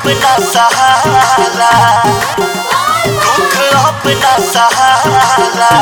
अपना सहारा दुख अपना सहारा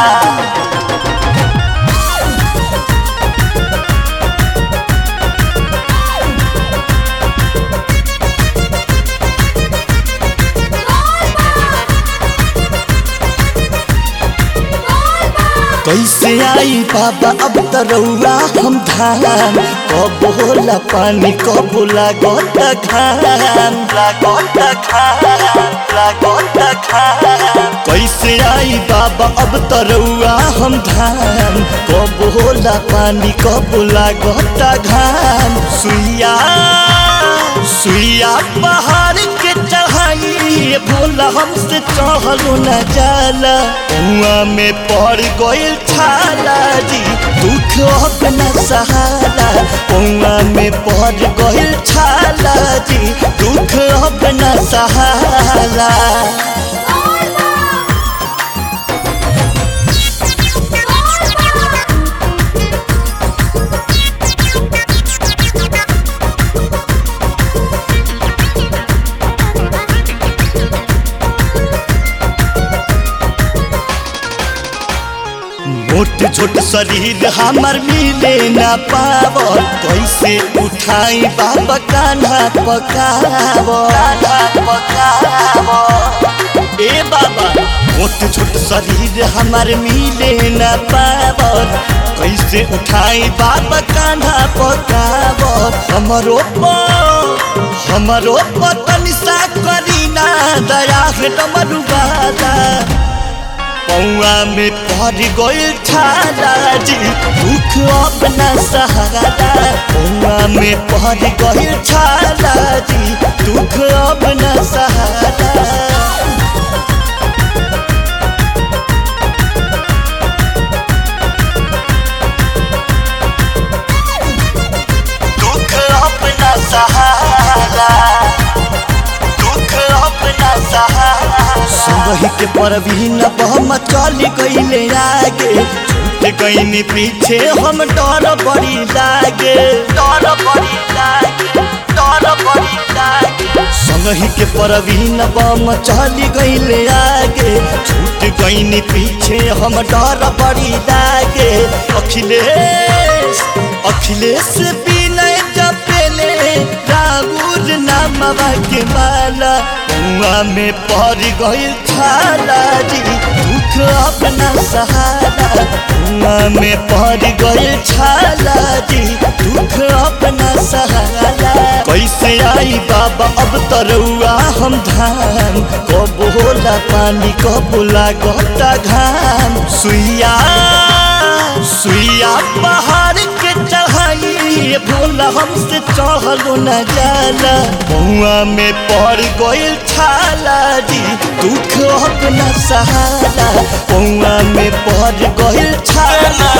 कैसे आई बाबा अब तरौआ हम धान कब होला पानी कब लागत खान लागत खान लागत खान कैसे आई बाबा अब तरौआ हम धान कब होला पानी कब लागत घाम सुइया सुइया पहाड़ के चढ़ाई भोला हमसे चढ़लो न जाला कुआ में पड़ गइल छाला जी दुख अपना सहारा कुआ में पड़ गइल छाला जी दुख अपना सहारा मोट छोट शरीर हमर मिले न पावर कैसे उठाई बाबा कान्हा पकाव कान्हा पकाव ए बाबा मोट छोट शरीर हमर मिले न पावर कैसे उठाई बाबा कान्हा पकाव हमरो पर हमरो पतन सा करीना दया है डमरू बाबा पौआ में पड़ गइल छाला जी दुख अपना सहारा पौआ में पड़ गइल छाला जी दुख अपना सहारा दुख अपना सहारा दुख अपना सहारा संगही के परवीन बहम चल गईले आगे छूट गईनी पीछे हम डर बड़ी लागे डर बड़ी लागे डर बड़ी लागे संगही के परवीन बम चल गईले आगे छूट गईनी पीछे हम डर बड़ी लागे अखिलेश अखिलेश विनय जपेले राउर नामवा के माला कुआ में पड़ गइल छाला जी दुख अपना सहारा कुआ में पड़ गइल छाला जी दुख अपना सहारा कैसे आई बाबा अब तरौआ हम धान कब होला पानी कब लागत घाम सुइया सुइया पहाड़ के चढ़ाई भोला हमसे चढ़लो न जाला बउआ में पड़ गइल छाला जी दुख अपना सहारा बउआ में पड़ गइल छाला